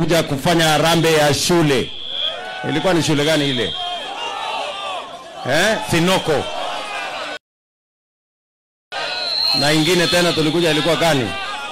kuja kufanya harambee ya shule. Ilikuwa ni shule gani ile? Eh, Sinoko. Na ingine tena tulikuja ilikuwa gani?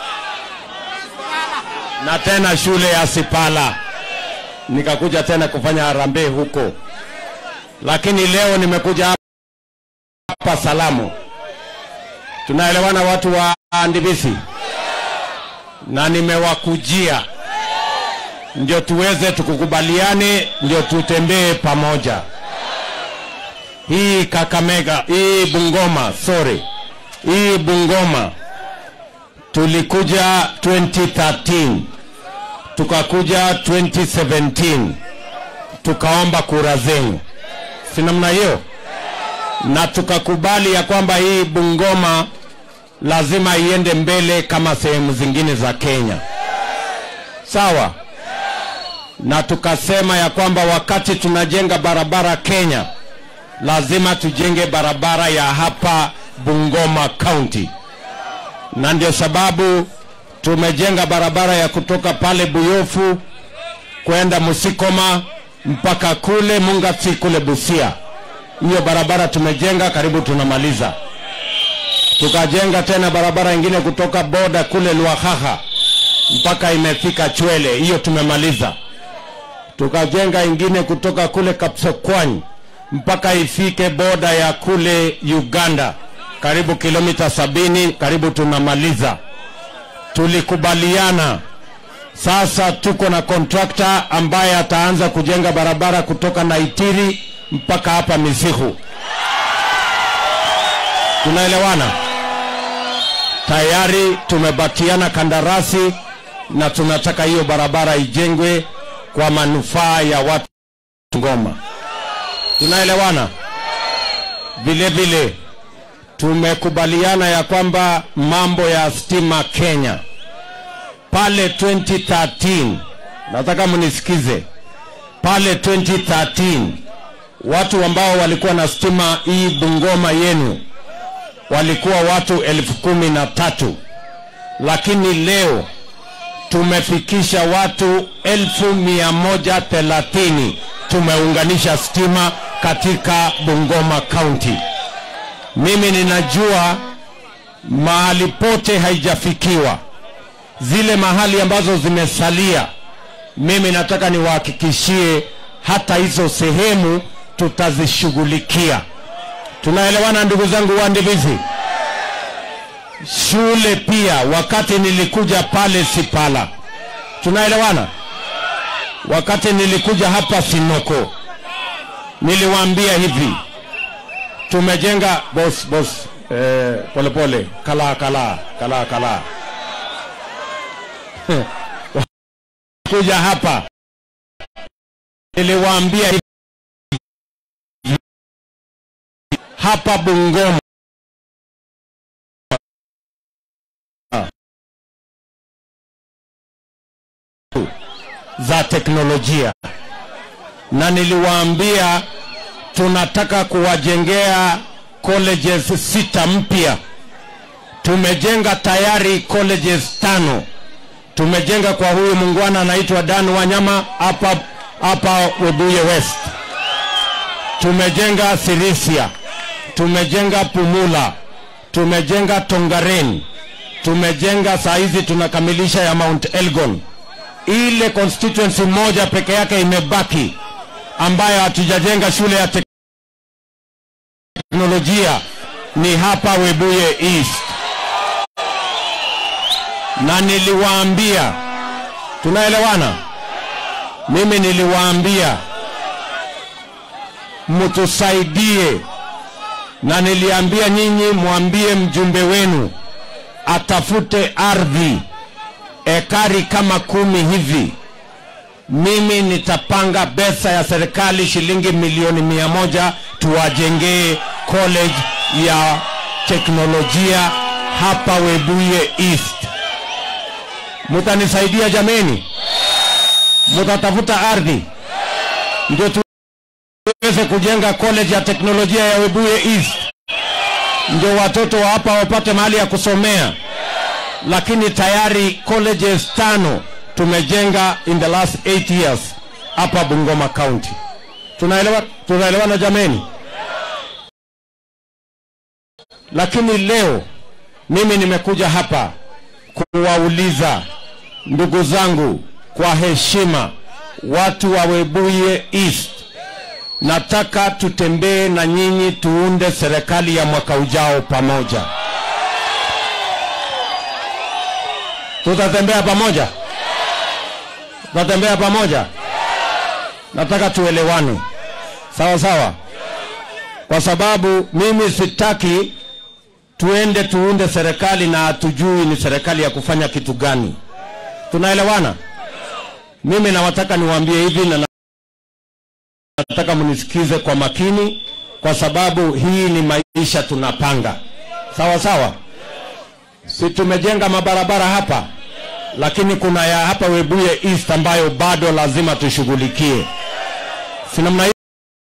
Na tena shule ya Sipala. Nikakuja tena kufanya harambee huko. Lakini leo nimekuja hapa salamu. Tunaelewana watu wa Ndibisi? Na nimewakujia ndio tuweze tukukubaliane, ndio tutembee pamoja. Hii Kakamega, hii Bungoma, sorry, hii Bungoma tulikuja 2013 tukakuja 2017 tukaomba kura zenu, si namna hiyo? Na tukakubali ya kwamba hii Bungoma lazima iende mbele kama sehemu zingine za Kenya, sawa? na tukasema ya kwamba wakati tunajenga barabara Kenya, lazima tujenge barabara ya hapa Bungoma County, na ndio sababu tumejenga barabara ya kutoka pale Buyofu kwenda Musikoma mpaka kule Mungati kule Busia. Hiyo barabara tumejenga, karibu tunamaliza. Tukajenga tena barabara ingine kutoka boda kule Lwahaha mpaka imefika Chwele, hiyo tumemaliza tukajenga ingine kutoka kule Kapsokwany mpaka ifike boda ya kule Uganda, karibu kilomita sabini, karibu tunamaliza. Tulikubaliana sasa, tuko na kontrakta ambaye ataanza kujenga barabara kutoka Naitiri mpaka hapa Misihu. Tunaelewana? Tayari tumebatiana kandarasi na tunataka hiyo barabara ijengwe kwa manufaa ya watu Ngoma. Tunaelewana? Vile vile tumekubaliana ya kwamba mambo ya stima Kenya pale 2013, nataka mnisikize, pale 2013 watu ambao walikuwa na stima hii Bungoma yenu walikuwa watu elfu kumi na tatu lakini leo tumefikisha watu elfu mia moja thelathini tumeunganisha stima katika Bungoma County. Mimi ninajua mahali pote haijafikiwa, zile mahali ambazo zimesalia, mimi nataka niwahakikishie hata hizo sehemu tutazishughulikia. Tunaelewana ndugu zangu wa Ndivizi? shule pia, wakati nilikuja pale Sipala, tunaelewana. Wakati nilikuja hapa Sinoko, niliwaambia hivi, tumejenga boss boss, eh, pole pole, kala kala kala kala kuja hapa niliwaambia hivi, hapa Bungoma za teknolojia, na niliwaambia tunataka kuwajengea colleges sita mpya. Tumejenga tayari colleges tano. Tumejenga kwa huyu mungwana anaitwa Dan Wanyama hapa hapa Webuye West. Tumejenga Sirisia, tumejenga Pumula, tumejenga Tongaren, tumejenga saa hizi tunakamilisha ya Mount Elgon ile constituency moja peke yake imebaki ambayo hatujajenga shule ya teknolojia ni hapa Webuye East, na niliwaambia, tunaelewana? Mimi niliwaambia mtusaidie, na niliambia nyinyi mwambie mjumbe wenu atafute ardhi ekari kama kumi hivi, mimi nitapanga pesa ya serikali shilingi milioni mia moja tuwajengee college ya teknolojia hapa Webuye East. Mutanisaidia jameni? Mutatafuta ardhi ndio tuweze kujenga college ya teknolojia ya Webuye East, ndio watoto wa hapa wapate mahali ya kusomea lakini tayari colleges tano tumejenga in the last 8 years hapa Bungoma County. Tunaelewa, tunaelewana jameni? Lakini leo mimi nimekuja hapa kuwauliza ndugu zangu kwa heshima, watu wa Webuye East, nataka tutembee na nyinyi tuunde serikali ya mwaka ujao pamoja. Tutatembea pamoja, tutatembea pamoja. Nataka tuelewane, sawa sawa, kwa sababu mimi sitaki tuende tuunde serikali na hatujui ni serikali ya kufanya kitu gani. Tunaelewana? Mimi nawataka niwaambie hivi na nataka mnisikize kwa makini, kwa sababu hii ni maisha tunapanga, sawa sawa. Si tumejenga mabarabara hapa, lakini kuna ya hapa Webuye East ambayo bado lazima tushughulikie, si namna hiyo?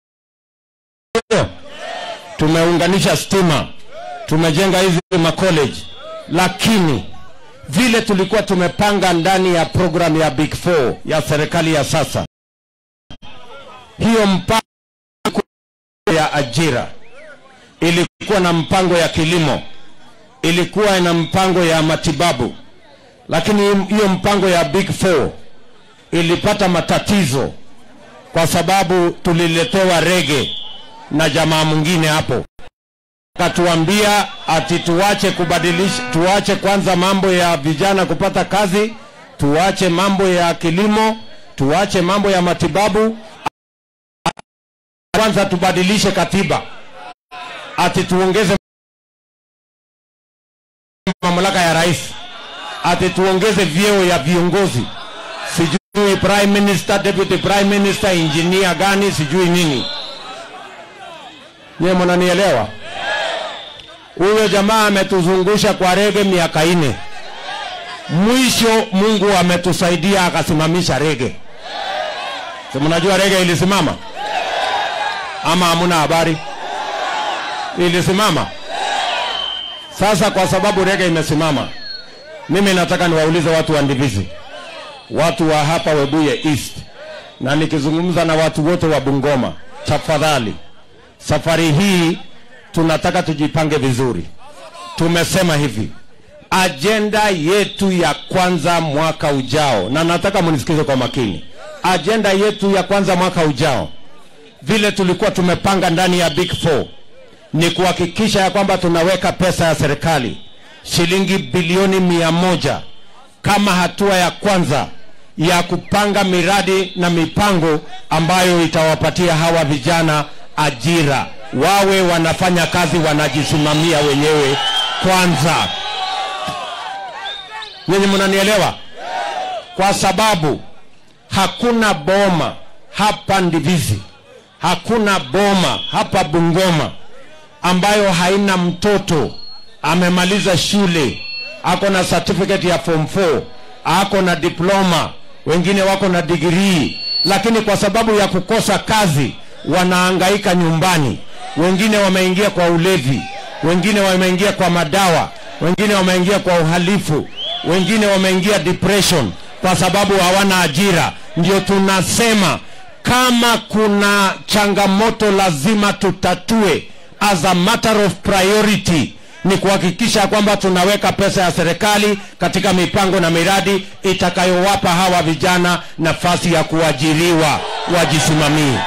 Tumeunganisha stima, tumejenga hizi macollege, lakini vile tulikuwa tumepanga ndani ya program ya Big Four ya serikali ya sasa, hiyo mpango ya ajira ilikuwa na mpango ya kilimo, ilikuwa na mpango ya matibabu, lakini hiyo mpango ya Big Four ilipata matatizo kwa sababu tuliletewa rege na jamaa mwingine hapo akatuambia ati tuache kubadilisha, tuache kwanza mambo ya vijana kupata kazi, tuache mambo ya kilimo, tuache mambo ya matibabu, kwanza tubadilishe katiba, ati tuongeze mamlaka ya rais, ati tuongeze vyeo ya viongozi, sijui prime minister, deputy prime minister, engineer gani, sijui nini. Nyewe mnanielewa? Huyo jamaa ametuzungusha kwa rege miaka ine. Mwisho Mungu ametusaidia akasimamisha rege. Si mnajua rege ilisimama ama hamuna habari? Ilisimama. Sasa kwa sababu rege imesimama, mimi nataka niwaulize watu wa Ndivizi, watu wa hapa Webuye East, na nikizungumza na watu wote wa Bungoma, tafadhali, safari hii tunataka tujipange vizuri. Tumesema hivi, ajenda yetu ya kwanza mwaka ujao, na nataka mnisikize kwa makini, ajenda yetu ya kwanza mwaka ujao, vile tulikuwa tumepanga ndani ya Big Four, ni kuhakikisha ya kwamba tunaweka pesa ya serikali shilingi bilioni mia moja kama hatua ya kwanza ya kupanga miradi na mipango ambayo itawapatia hawa vijana ajira wawe wanafanya kazi wanajisimamia wenyewe kwanza. Nyinyi mnanielewa? Kwa sababu hakuna boma hapa Ndivizi, hakuna boma hapa Bungoma ambayo haina mtoto amemaliza shule, ako na certificate ya form 4, ako na diploma, wengine wako na degree, lakini kwa sababu ya kukosa kazi wanaangaika nyumbani wengine wameingia kwa ulevi, wengine wameingia kwa madawa, wengine wameingia kwa uhalifu, wengine wameingia depression kwa sababu hawana ajira. Ndio tunasema kama kuna changamoto lazima tutatue as a matter of priority ni kuhakikisha kwamba tunaweka pesa ya serikali katika mipango na miradi itakayowapa hawa vijana nafasi ya kuajiriwa wajisimamie.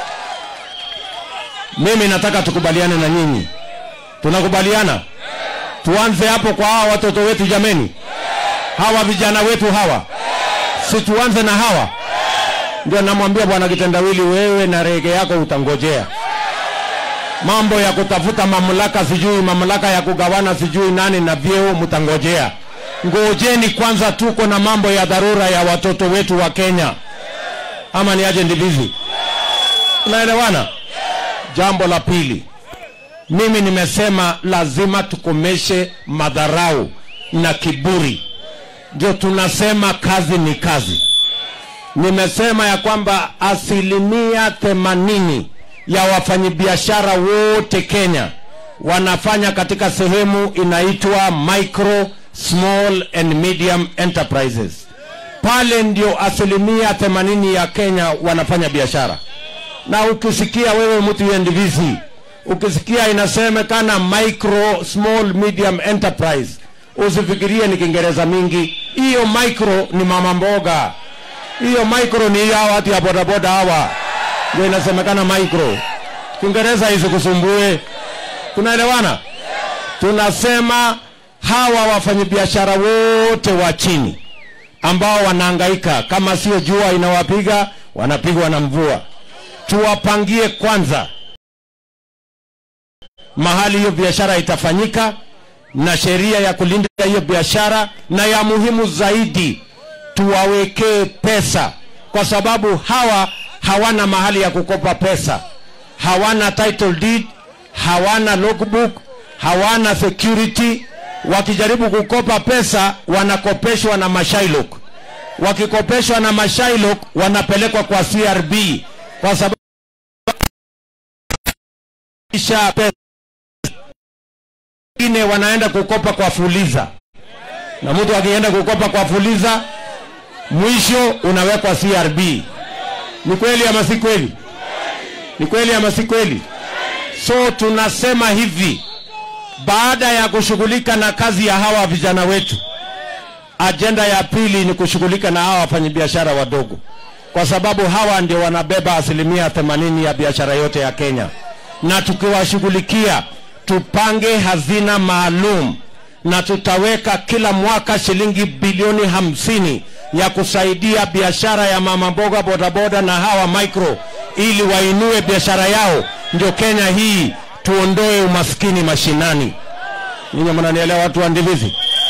Mimi nataka tukubaliane na nyinyi. Tunakubaliana? Tuanze hapo kwa hawa watoto wetu jameni. Hawa vijana wetu hawa. Si tuanze na hawa. Ndio namwambia bwana Kitendawili wewe na rege yako utangojea. Mambo ya kutafuta mamlaka sijui mamlaka ya kugawana sijui nani na vyeo mtangojea. Ngojeni kwanza tuko na mambo ya dharura ya watoto wetu wa Kenya. Ama ni aje Ndivizi? Tunaelewana? Jambo la pili, mimi nimesema lazima tukomeshe madharau na kiburi. Ndio tunasema kazi ni kazi. Nimesema ya kwamba asilimia themanini ya wafanyabiashara wote Kenya wanafanya katika sehemu inaitwa micro small and medium enterprises. pale ndio asilimia themanini ya Kenya wanafanya biashara. Na ukisikia wewe mtu ya ndivisi, ukisikia inasemekana micro small medium enterprise, usifikirie ni Kiingereza mingi. Hiyo micro ni mama mboga, hiyo micro ni hawa watu ya bodaboda hawa, ndio inasemekana micro. Kiingereza isikusumbue. Tunaelewana? Tunasema hawa wafanyabiashara wote wa chini ambao wanahangaika, kama sio jua inawapiga, wanapigwa na mvua. Tuwapangie kwanza mahali hiyo biashara itafanyika na sheria ya kulinda hiyo biashara, na ya muhimu zaidi tuwawekee pesa, kwa sababu hawa hawana mahali ya kukopa pesa, hawana title deed, hawana logbook, hawana security. Wakijaribu kukopa pesa wanakopeshwa na mashailok, wakikopeshwa na mashailok wanapelekwa kwa CRB kwa sababu kisha pesa wengine wanaenda kukopa kwa Fuliza, na mtu akienda kukopa kwa Fuliza mwisho unawekwa CRB. Ni kweli ama si kweli? Ni kweli ama si kweli? So tunasema hivi, baada ya kushughulika na kazi ya hawa vijana wetu, ajenda ya pili ni kushughulika na hawa wafanyabiashara wadogo, kwa sababu hawa ndio wanabeba asilimia themanini ya biashara yote ya Kenya, na tukiwashughulikia tupange hazina maalum na tutaweka kila mwaka shilingi bilioni hamsini ya kusaidia biashara ya mama mboga, bodaboda na hawa micro, ili wainue biashara yao, ndio Kenya hii tuondoe umaskini mashinani. Ninyi mnanielewa, watu wa Ndivizi?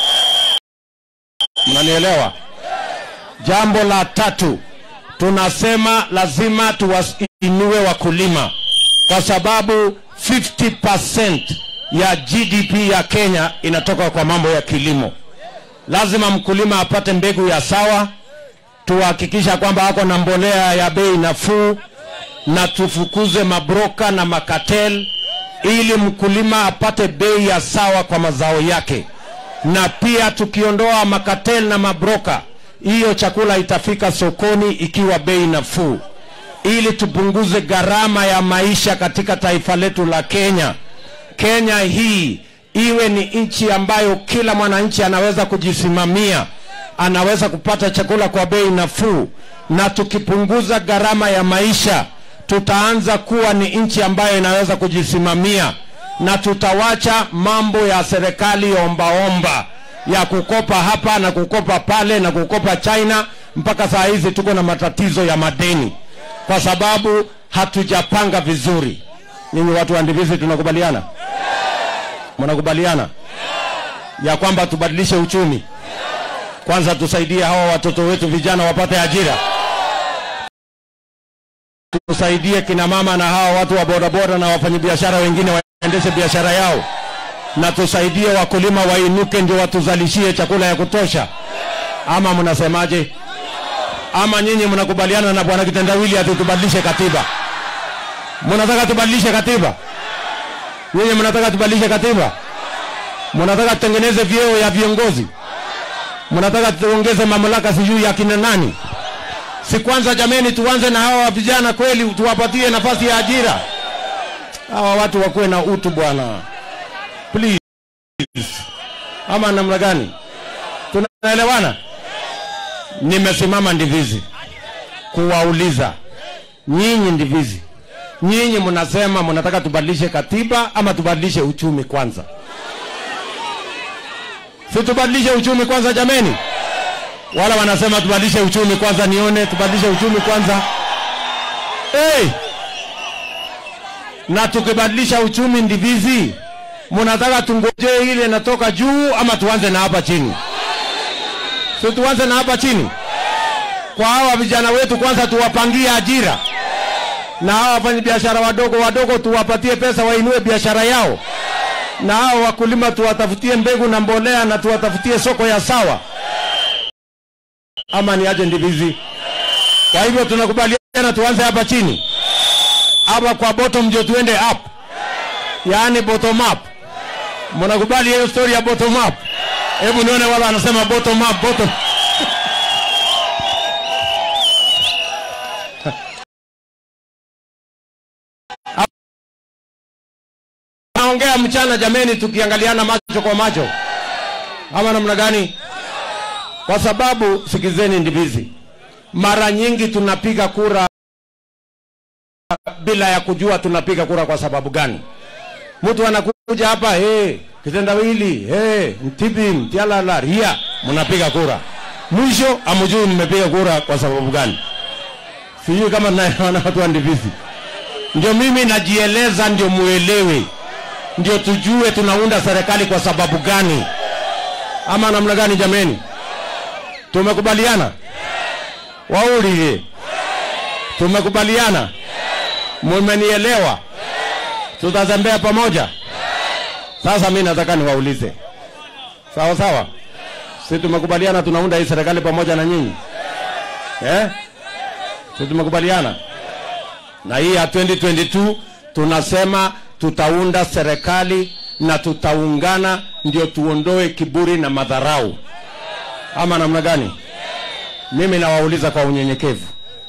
Mnanielewa? Jambo la tatu, tunasema lazima tuwainue wakulima kwa sababu 50% ya GDP ya Kenya inatoka kwa mambo ya kilimo. Lazima mkulima apate mbegu ya sawa, tuhakikisha kwamba ako na mbolea ya bei nafuu, na tufukuze mabroka na makatel, ili mkulima apate bei ya sawa kwa mazao yake. Na pia tukiondoa makatel na mabroka, hiyo chakula itafika sokoni ikiwa bei nafuu ili tupunguze gharama ya maisha katika taifa letu la Kenya. Kenya hii iwe ni nchi ambayo kila mwananchi anaweza kujisimamia, anaweza kupata chakula kwa bei nafuu, na tukipunguza gharama ya maisha, tutaanza kuwa ni nchi ambayo inaweza kujisimamia, na tutawacha mambo ya serikali ombaomba ya kukopa hapa na kukopa pale na kukopa China. Mpaka saa hizi tuko na matatizo ya madeni kwa sababu hatujapanga vizuri. Nyinyi watu wa Ndivizi tunakubaliana? Mnakubaliana ya kwamba tubadilishe uchumi kwanza, tusaidie hawa watoto wetu vijana wapate ajira, tusaidie kina mama na hawa watu wa bodaboda na wafanyabiashara wengine waendeshe biashara yao, na tusaidie wakulima wainuke, ndio watuzalishie chakula ya kutosha. Ama mnasemaje? ama nyinyi mnakubaliana na bwana kitendawili ati tubadilishe katiba? Mnataka tubadilishe katiba? Nyinyi mnataka tubadilishe katiba? Mnataka tutengeneze vyeo ya viongozi? Mnataka tuongeze mamlaka sijui ya kina nani? Si kwanza jameni, tuanze na hawa vijana kweli, tuwapatie nafasi ya ajira. Hawa watu wakuwe na utu bwana, please. Ama namna gani? Tunaelewana? Nimesimama Ndivizi kuwauliza nyinyi Ndivizi, nyinyi mnasema mnataka tubadilishe katiba ama tubadilishe uchumi kwanza? Si tubadilishe uchumi kwanza jameni? Wala wanasema tubadilishe uchumi kwanza, nione tubadilishe uchumi kwanza. Hey! Na tukibadilisha uchumi Ndivizi, mnataka tungojee ile inatoka juu ama tuanze na hapa chini? Si tuanze na hapa chini kwa hawa vijana wetu kwanza, tuwapangie ajira, na hawa wafanyabiashara wadogo wadogo tuwapatie pesa wainue biashara yao, na hawa wakulima tuwatafutie mbegu na mbolea na tuwatafutie soko ya sawa, ama ni aje Ndivizi? Kwa hivyo tunakubaliana tuanze hapa chini, hapa kwa bottom ndio tuende up, yaani bottom up. Mnakubali hiyo story ya bottom up? Hebu nione wala anasema bottom up, bottom tunaongea mchana jameni, tukiangaliana macho kwa macho, ama namna gani? Kwa sababu sikizeni, ndivizi, mara nyingi tunapiga kura bila ya kujua tunapiga kura kwa sababu gani. Mtu anakuja hapa hey, kitendawili hey, mtibi mtialala ria, mnapiga kura, mwisho amujui mmepiga kura kwa sababu gani. Sijui kama naona watu wa Ndivisi. Ndio mimi najieleza, ndio muelewe, ndio tujue tunaunda serikali kwa sababu gani, ama namna gani? Jameni, tumekubaliana waulie, tumekubaliana, mumenielewa, tutatembea pamoja. Sasa mi nataka niwaulize, sawa sawa, si tumekubaliana tunaunda hii serikali pamoja na nyinyi eh? Si tumekubaliana na hii ya 2022 tunasema tutaunda serikali na tutaungana, ndio tuondoe kiburi na madharau, ama namna gani? Mimi nawauliza kwa unyenyekevu,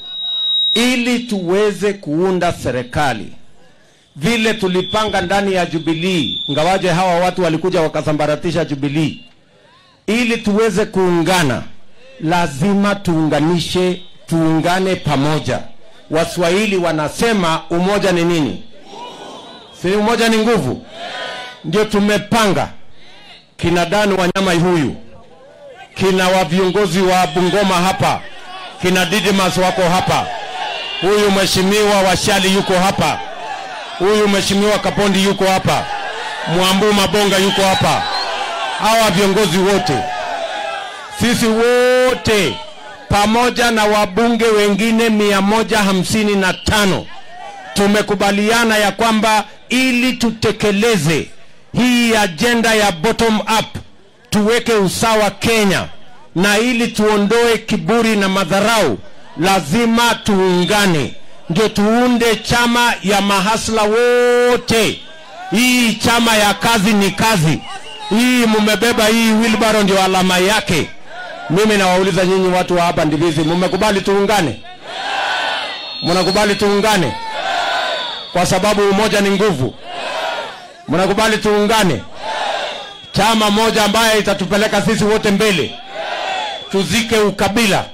ili tuweze kuunda serikali vile tulipanga ndani ya Jubilee, ngawaje hawa watu walikuja wakasambaratisha Jubilee, ili tuweze kuungana, lazima tuunganishe, tuungane pamoja. Waswahili wanasema umoja ni nini? Si umoja ni nguvu? Ndio tumepanga kina Dani Wanyama huyu, kina wa viongozi wa Bungoma hapa, kina Didimas wako hapa, huyu mheshimiwa Washali yuko hapa, huyu mheshimiwa Kapondi yuko hapa, Mwambu Mabonga yuko hapa, hawa viongozi wote, sisi wote pamoja na wabunge wengine mia moja hamsini na tano tumekubaliana ya kwamba ili tutekeleze hii ajenda ya bottom up, tuweke usawa Kenya, na ili tuondoe kiburi na madharau, lazima tuungane, ndio tuunde chama ya mahasla wote. Hii chama ya kazi ni kazi, hii mumebeba hii wheelbarrow ndio alama yake. Mimi nawauliza nyinyi watu wa hapa Ndivizi, mmekubali tuungane? Mnakubali tuungane? Kwa sababu umoja ni nguvu. Mnakubali tuungane? Chama moja ambaye itatupeleka sisi wote mbele. Tuzike ukabila,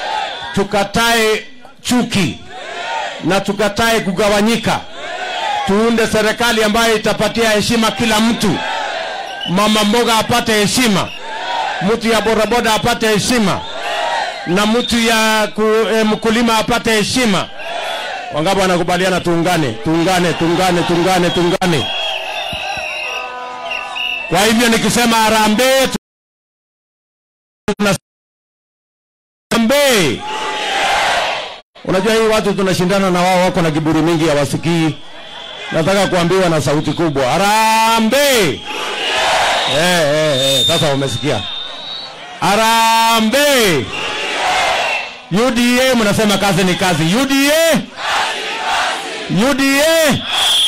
tukatae chuki na tukatae kugawanyika. Tuunde serikali ambayo itapatia heshima kila mtu. Mama mboga apate heshima mtu ya bodaboda apate heshima na mtu ya ku, eh, mkulima apate heshima. Wangapi wanakubaliana tuungane, tuungane, tuungane, tuungane, tuungane? Kwa hivyo nikisema harambee, harambee. Unajua hii watu tunashindana na wao, wako na kiburi mingi, hawasikii. Nataka kuambiwa na sauti kubwa, harambee! Eh, eh, eh, sasa wamesikia. Arambe. UDA mnasema kazi ni kazi. UDA. UDA.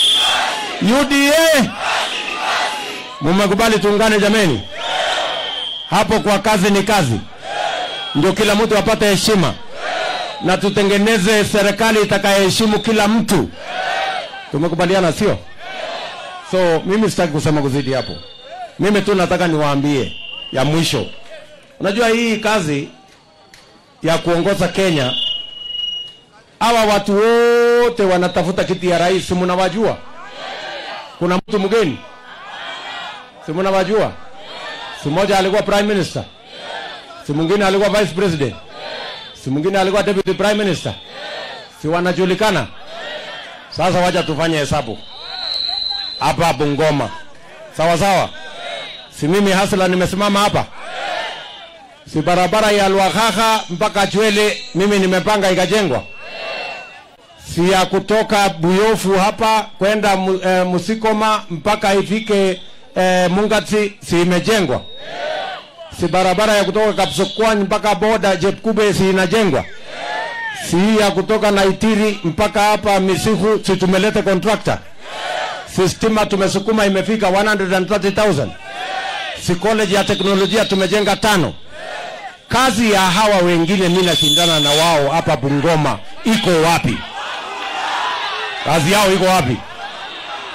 UDA. Mumekubali tuungane jameni? Hapo kwa kazi ni kazi. Ndio kila mtu apate heshima. Na tutengeneze serikali itakayeheshimu kila mtu. Tumekubaliana sio? So mimi sitaki kusema kuzidi hapo. Mimi tu nataka niwaambie ya mwisho. Unajua hii kazi ya kuongoza Kenya, hawa watu wote wanatafuta kiti ya rais, si mnawajua? Kuna mtu mgeni, si mnawajua? Si mmoja alikuwa prime minister, si mwingine alikuwa vice president, si mwingine alikuwa deputy prime minister, si wanajulikana? Sasa wacha tufanye hesabu hapa Bungoma, sawa sawa. Si mimi hasla nimesimama hapa si barabara ya Lwakhakha mpaka Chwele mimi nimepanga ikajengwa, si ya kutoka Buyofu hapa kwenda mu, e, Musikoma mpaka ifike e, Mungati si imejengwa, si barabara ya kutoka Kapsokwany mpaka boda Jepkube si inajengwa, si ya kutoka Naitiri mpaka hapa Misihu si tumeleta contractor, si stima tumesukuma imefika 130,000 si college ya teknolojia tumejenga tano kazi ya hawa wengine mimi nashindana na wao hapa Bungoma iko wapi? Kazi yao iko wapi?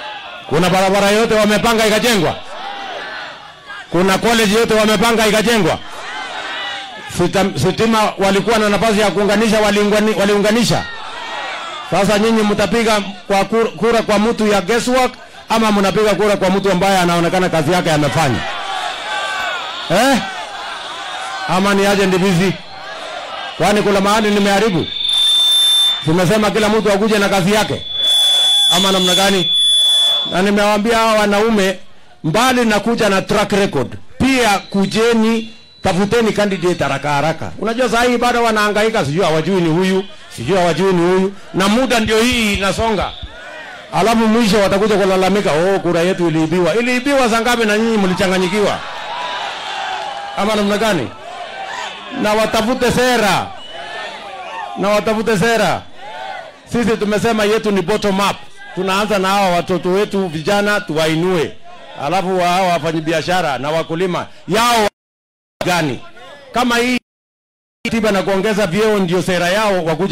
Kuna barabara yote wamepanga ikajengwa? Kuna college yote wamepanga ikajengwa? Sita- Sitima walikuwa na nafasi ya kuunganisha, waliungani- waliunganisha. Sasa nyinyi mtapiga kwa kura, kura kwa mtu ya guesswork ama mnapiga kura kwa mtu ambaye anaonekana kazi yake amefanya eh? Ama ni aje ndivizi? Kwani kuna mahali nimeharibu? Tumesema kila mtu akuje na kazi yake ama namna gani? Na nimewaambia hawa wanaume, mbali na kuja na track record, pia kujeni tafuteni candidate haraka haraka. Unajua saa hii bado wanahangaika, sijui hawajui ni huyu, sijui hawajui ni huyu, na muda ndio hii inasonga, alafu mwisho watakuja kulalamika, oh, kura yetu iliibiwa. Iliibiwa saa ngapi na nyinyi mlichanganyikiwa ama namna gani? Na watafute sera, na watafute sera. Sisi tumesema yetu ni bottom up. Tunaanza na hawa watoto wetu vijana tuwainue, alafu wa hawa wafanyabiashara na wakulima yao gani? Kama hii tiba na kuongeza vyeo ndio sera yao, wakuja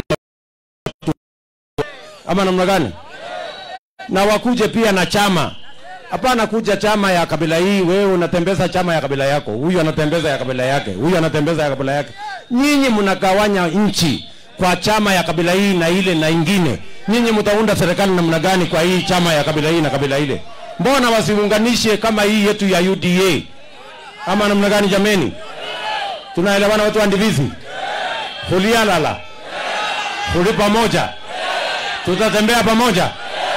ama namna gani? Na wakuje pia na chama. Hapana kuja chama ya kabila hii, wewe unatembeza chama ya kabila yako, huyu anatembeza ya kabila yake, huyu anatembeza ya kabila yake. Nyinyi mnagawanya nchi kwa chama ya kabila hii na ile na ingine. Nyinyi mtaunda serikali namna gani kwa hii chama ya kabila hii na kabila ile? Mbona wasiunganishe kama hii yetu ya UDA ama namna gani? Jameni, tunaelewana watu wa Ndivizi? Hulialala, tuli pamoja, tutatembea pamoja.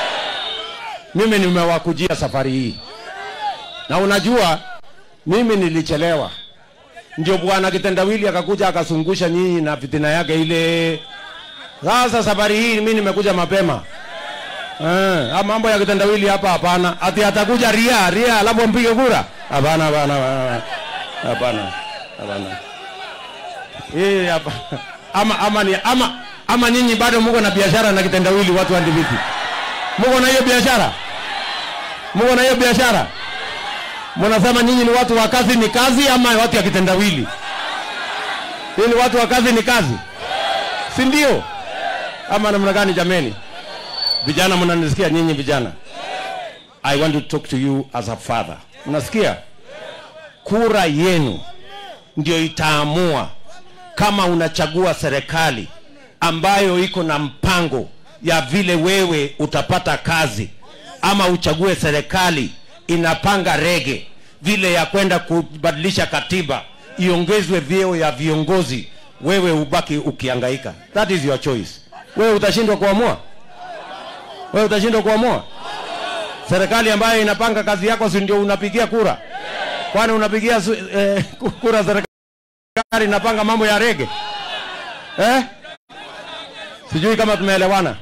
Mimi nimewakujia safari hii, na unajua mimi nilichelewa, ndio bwana kitendawili akakuja akazungusha nyinyi na fitina yake ile. Sasa safari hii mimi nimekuja mapema. Eh, ah, mambo ya kitendawili hapa hapana. Ati atakuja ria ria alafu mpige kura? Hapana, hapana, hapana. Hapana. Hapana. Eh, hapa. Ama ama ni ama ama nyinyi bado mko na biashara na kitendawili watu wa Ndiviti. Mko na hiyo biashara? Mko na hiyo biashara? Mnasema nyinyi ni watu wa kazi ni kazi ama watu ya kitendawili? Hii ni watu wa kazi ni kazi. Si ndio? Ama namna gani jameni? Vijana mnanisikia nyinyi vijana? I want to talk to you as a father. Mnasikia? Kura yenu ndio itaamua kama unachagua serikali ambayo iko na mpango ya vile wewe utapata kazi ama uchague serikali inapanga rege vile ya kwenda kubadilisha katiba iongezwe vyeo ya viongozi wewe ubaki ukiangaika that is your choice wewe utashindwa kuamua wewe utashindwa kuamua serikali ambayo inapanga kazi yako si ndio unapigia kura kwani unapigia su- eh, kura serikali inapanga mambo ya rege eh? sijui kama tumeelewana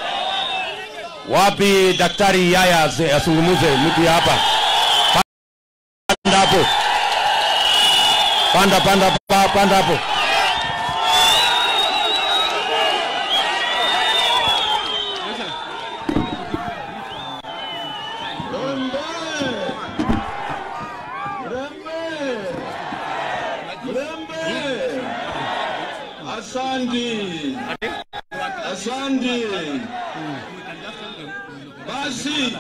wapi daktari yaya aze- azungumuze mtu ya hapa panda hapo panda panda pa- panda hapo Asante. Asante. Basi.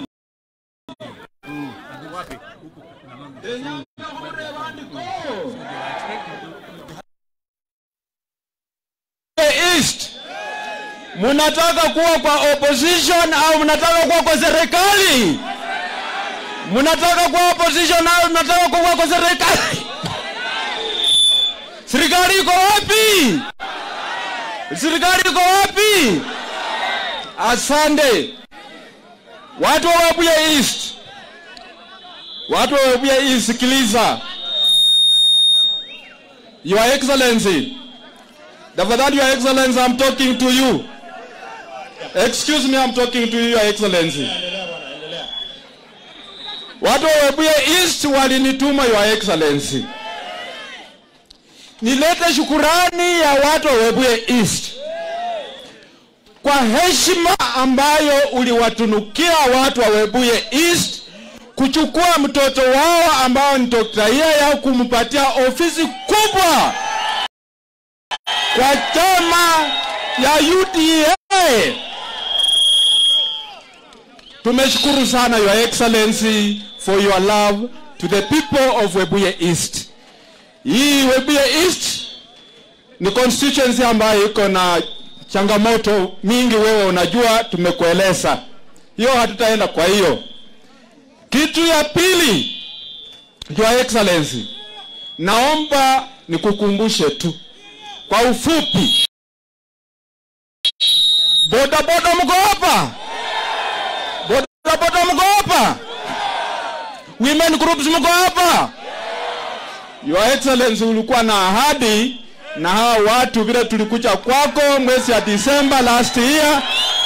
Enyanga mure bandiko. East. Munataka kuwa kwa opposition au mnataka kuwa kwa serikali? Mnataka kuwa opposition au mnataka kuwa kwa serikali? Serikali iko wapi? Serikali iko wapi? Asante. Watu wa Webuye East. Watu wa Webuye East, sikiliza. Your Excellency. Tafadhali Your Excellency, I'm talking to you. Excuse me, I'm talking to you, Your Excellency. Watu wa Webuye East walinituma Your Excellency nilete shukurani ya watu wa Webuye East kwa heshima ambayo uliwatunukia watu wa Webuye East kuchukua mtoto wao ambao ni Dr. Yaya kumpatia ofisi kubwa kwa chama ya UDA. tumeshukuru sana your excellency for your love to the people of webuye east hii webuye east ni constituency ambayo iko na changamoto mingi wewe unajua tumekueleza hiyo hatutaenda kwa hiyo kitu ya pili your excellency naomba nikukumbushe tu kwa ufupi bodaboda mko hapa bodaboda mko hapa women groups mko hapa your excellency ulikuwa na ahadi na hawa watu vile tulikuja kwako mwezi ya Disemba last year,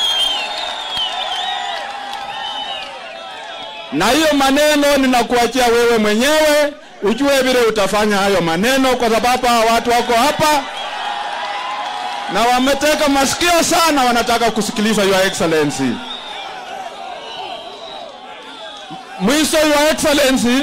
na hiyo maneno ninakuachia wewe mwenyewe ujue vile utafanya hayo maneno, kwa sababu hawa watu wako hapa na wameteka masikio sana, wanataka kusikiliza your excellency. Mwisho, your excellency,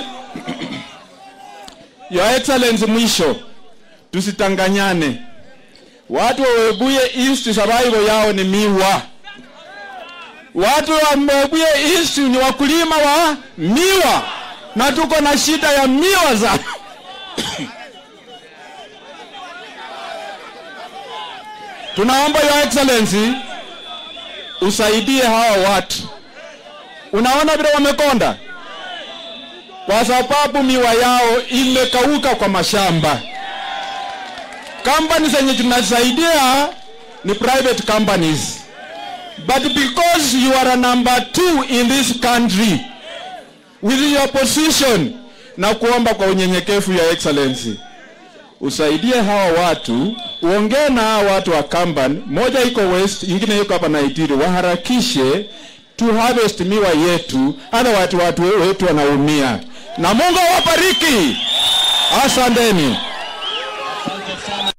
your excellency, mwisho tusitanganyane. Watu wa Webuye East survival yao ni miwa. Watu wa Webuye East ni wakulima wa miwa, na tuko na shida ya miwa za tunaomba your excellency usaidie hawa watu. Unaona vile wamekonda, kwa sababu miwa yao imekauka kwa mashamba companies zenye tunasaidia ni private companies but because you are a number two in this country with your position na kuomba kwa unyenyekevu ya excellency usaidie hawa watu uongee na hawa watu wa company moja iko west ingine iko hapa naitiri waharakishe to harvest miwa yetu otherwise watu wetu wanaumia na mungu awabariki asanteni